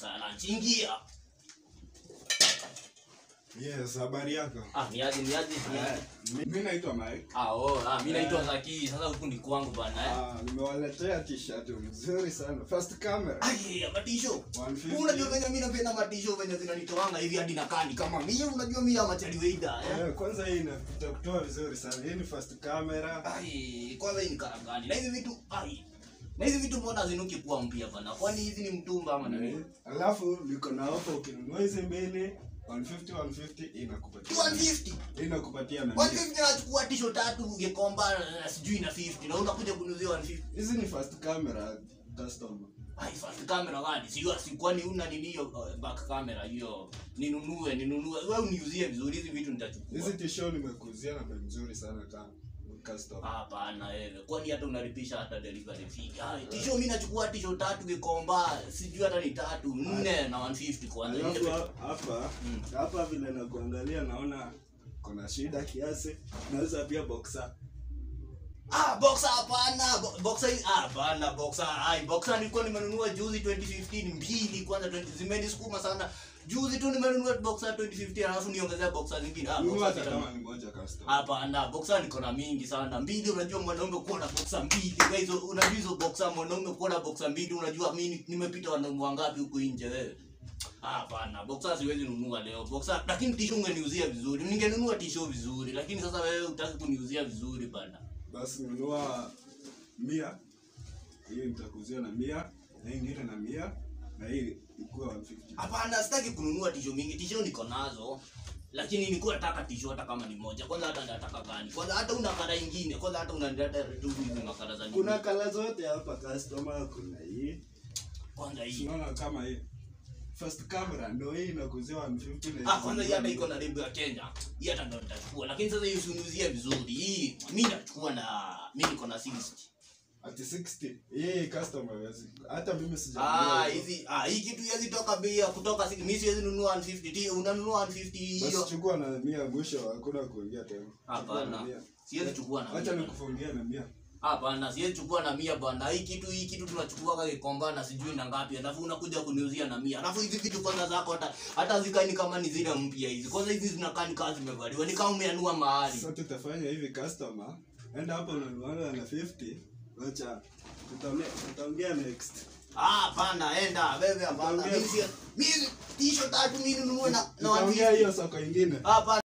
masaa ya lunch. Ingia. Yes, habari yako? Ah, niaje niaje niaje. Mimi naitwa Mike. Ah, oh, ah, mimi naitwa Zaki. Sasa huku ni kwangu bana eh. Ah, nimewaletea t-shirt mzuri sana. First camera. Ai, ya matisho. 150. Unajua venye mimi napenda matisho venye zinanitoanga hivi hadi nakani kama mimi unajua mimi ama chali weida eh. Eh, kwanza hii inapita kutoa vizuri sana. Hii ni first camera. Ai, kwanza hii ni karangani. Na hizi vitu ai. Na hizi vitu mbona zinuki kuwa mpya bana? Kwani hizi ni mtumba ama nini? Alafu niko na offer ukinunua hizi mbili 150 150 inakupatia. 150. Inakupatia na mia. 150 nachukua tisho tatu ungekomba na sijui na 50 na unakuja kunuzia 150. Hizi ni first camera customer. Ai, first camera gani? Sijua si kwani una nini hiyo uh, back camera hiyo? Ninunue, ninunue. Wewe uniuzie vizuri hizi vitu nitachukua. Hizi t-shirt nimekuzia na bei mzuri sana kama customer. Hapana wewe. Kwani hata unalipisha hata delivery fee. Ai, tisho mimi nachukua tisho tatu kikomba, sijui hata ni tatu, nne na 150 kwanza. Alafu Nne ha- hapa Mm. hapa vile nakuangalia naona kuna shida kiasi. Nauza pia boxer. Ah, boxer hapana. Bo- Boxer hii- ah, hapana boxer. Ai, boxer nilikuwa nimenunua juzi 2015 mbili kwanza 20 zimenisukuma sana. Juzi tu nimenunua boxer 2015 alafu niongezea boxer zingine. Ah, Nunua boxer hata zita- kama ni moja customer. Hapana, boxer niko na mingi sana. Mbili unajua mwanaume kuwa na boxer mbili. Kwa hizo unajua hizo boxer mwanaume kuwa na boxer mbili unajua mimi nimepita wanaume wangapi huku nje wewe. Hapana, boxer siwezi nunua leo. Boxer lakini tisho ungeniuzia vizuri. Ningenunua tisho vizuri, lakini sasa wewe utaki kuniuzia vizuri bana. Basi nunua mia. Hii nitakuzia na mia. Na hii ingine na mia. Na hii ikuwa 150. Hapana, sitaki kununua tisho mingi. Tisho niko nazo. Lakini nilikuwa nataka tisho hata kama ni moja. Kwanza hata nataka gani? Kwanza hata una kala ingine. Kwanza hata unaniletea tu hizo makala za nini? Kuna kala zote hapa customer, kuna hii. kwanza hii. Unaona kama hii. First camera ndio hii inakuzia 150 na Ah, kwanza hii hata iko na lebo ya Kenya. Hii hata ndo nitachukua. Lakini sasa hii usiniuzie vizuri. Hii mimi nachukua na mimi niko na 60. Ati 60. Hii customer hawezi- hata mimi Ah, sijanunua. hizi ah hii kitu hizi toka bei ya kutoka 60. Mimi siwezi nunua 150. Ti unanunua 150 hiyo. Basi chukua na mia mwisho hakuna kuingia tena. Chukua Hapana. na mia. Siwezi chukua na Acha mia. nikufungia na mia. Hapana, siwezi chukua na mia bwana. Hii kitu hii kitu tunachukua kama kikomba na sijui na ngapi. Alafu unakuja kuniuzia na mia. Alafu hizi vitu kwanza zako hata hata zikaini kama ni zile mpya hizi. Kwanza hizi zinakaa ni kazi zimevaliwa. Ni kama umeanua mahali. Sasa tutafanya hivi customer, enda hapo unanuanga na 50. Acha tutaongea tutaongea next. Ah, hapana, enda wewe hapana. Utaongea- Mimi si- mimi tisho tatu mimi ninunue na na Tutaongea 150. hiyo soko ingine. Hapana.